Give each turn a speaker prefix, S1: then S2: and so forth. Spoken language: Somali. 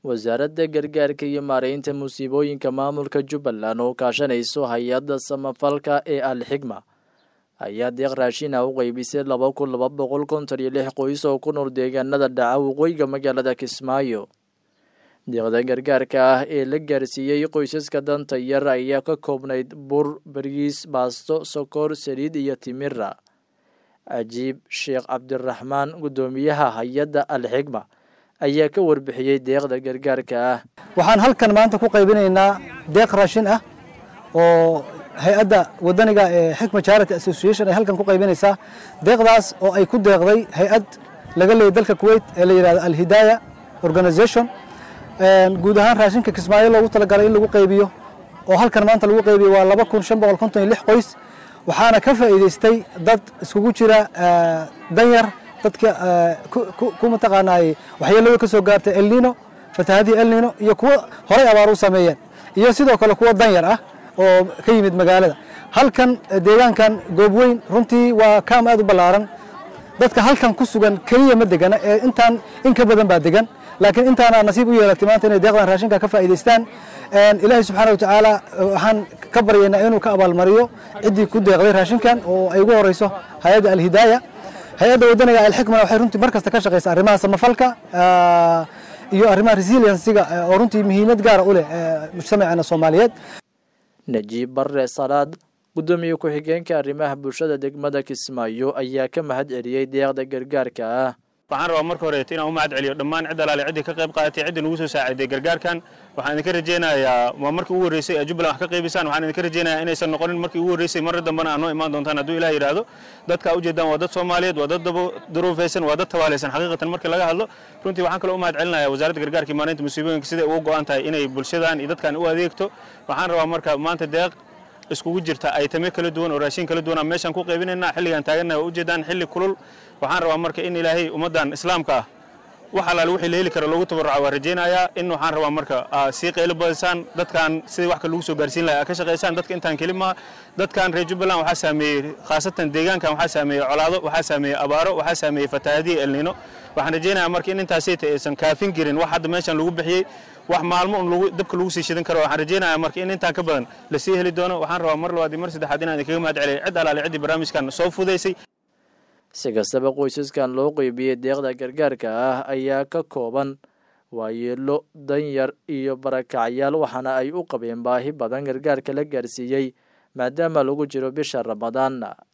S1: wasaaradda gargaarka iyo maareynta musiibooyinka maamulka jubbaland oo kaashanayso hay-adda samafalka ee alxigma ayaa deeq raashina u qeybisay laba kun laba boqol konton iyo lix qoys oo ku nool deegaanada dhaca waqooyiga magaalada kismaayo deeqda gargaarka ah ee la gaarsiiyey qoysaska danta yar ayaa ka koobnayd bur bariis baasto sokor saliid iyo timira cajiib sheekh cabdiraxmaan guddoomiyaha hay-adda alxigma ayaa ka warbixiyey deeqda gargaarka ah
S2: waxaan halkan maanta ku qaybinaynaa deeq raashin ah oo hay-adda wadaniga ee xikma charity association ay halkan ku qaybinaysaa deeqdaas oo ay ku deeqday hay-ad laga leeyay dalka kuwait ee la yidhahdo alhidaaya organization guud ahaan raashinka kismaayo loogu talagalay in lagu qaybiyo oo halkan maanta lagu qaybiyo waa laba kun shan boqol konton iyo lix qoys waxaana ka faa'iidaystay dad iskugu jira danyar dadka ku mataqaanaay waxyeelada ka soo gaartay elnino fatahadii elnino iyo kuwo horay abaar u sameeyeen iyo sidoo kale kuwo danyar ah oo ka yimid magaalada halkan deegaankan goobweyn runtii waa kaam aad u ballaaran dadka halkan ku sugan keliya ma degana ee intaan in ka badan baa degan laakiin intaana nasiib u yeelatay maanta inay deeqdan raashinka ka faa'iidaystaan ilaahay subxaana watacaala waxaan ka baryaynaa inuu ka abaalmariyo ciddii ku deeqday raashinkan oo ay ugu horeyso hay-adda alhidaaya hay-adda wadaniga alxikmana waxay runtii mar kasta ka shaqaysa arrimaha samafalka iyo arrimaha resiliensiga oo runtii muhiimad gaara u leh mujtamaceena soomaaliyeed
S1: najiib barre salaad guddoomiye ku-xigeenka arrimaha bulshada degmada kismaayo ayaa ka mahad celiyey deeqda gargaarka ah
S3: waxaan rabaa marka horeeto inaan u mahad celiyo dhammaan cid alaale ciddii ka qayb qaadatay ciddii nagu soo saaciday gargaarkan waxaan idinka rajaynayaa waa markii ugu horreysay ee jubbaland wax ka qaybisaan waxaan idinka rajaynayaa inaysan noqonin markii ugu horreysay marra dambena aad noo imaan doontaan hadduu ilaah yidhaahdo dadka ujeedaan waa dad soomaaliyeed waa dad duruufaysan waa dad tabaalaysan xaqiiqatan markii laga hadlo runtii waxaan kaloo u mahad celinayaa wasaaradda gargaarka iyo maareynta musiibooyinka siday ugu go'an tahay inay bulshadan iyo dadkan u adeegto waxaan rabaa marka maanta deeq iskugu jirta aytame kala duwan oo raashin kala duwan meeshaan ku qaybinaynaa xilligan taagannaha waa ujeedaan xilli kulul waxaan rabaa marka in ilaahay ummaddan islaamka ah wax alaale wixii la heli kara loogu tabarruca waa rajaynayaa in waxaan rabaa marka sii qaylo badisaan dadkan sidii wax ka lagu soo gaarsiin lahaa ka shaqaysaan dadka intaan keli maaha dadkan reer jubbaland waxaa saameeyey khaasatan deegaankan waxaa saameeyey colaado waxaa saameeyey abaaro waxaa saameeyey fatahaadiya elnino waxaan rajaynayaa marka in intaasayta aysan kaafin jirin wax hadda meeshan lagu bixiyey wax maalmo un dabka lagu sii shidan karo waxaan rajaynayaa marka in intaan ka badan la sii heli doono waxaan rabaa mar labaad iyo mar saddexaad inaan idinkaga mahad celiyo cid alaale ciddii barnaamijkan soo fudaysay
S1: si kastaba qoysaskan loo qeybiyey deeqda gargaarka ah ayaa ka kooban waayeelo danyar iyo barakacyaal waxaana ay u qabeen baahi badan gargaarka la gaarsiiyey maadaama lagu jiro bisha ramadaan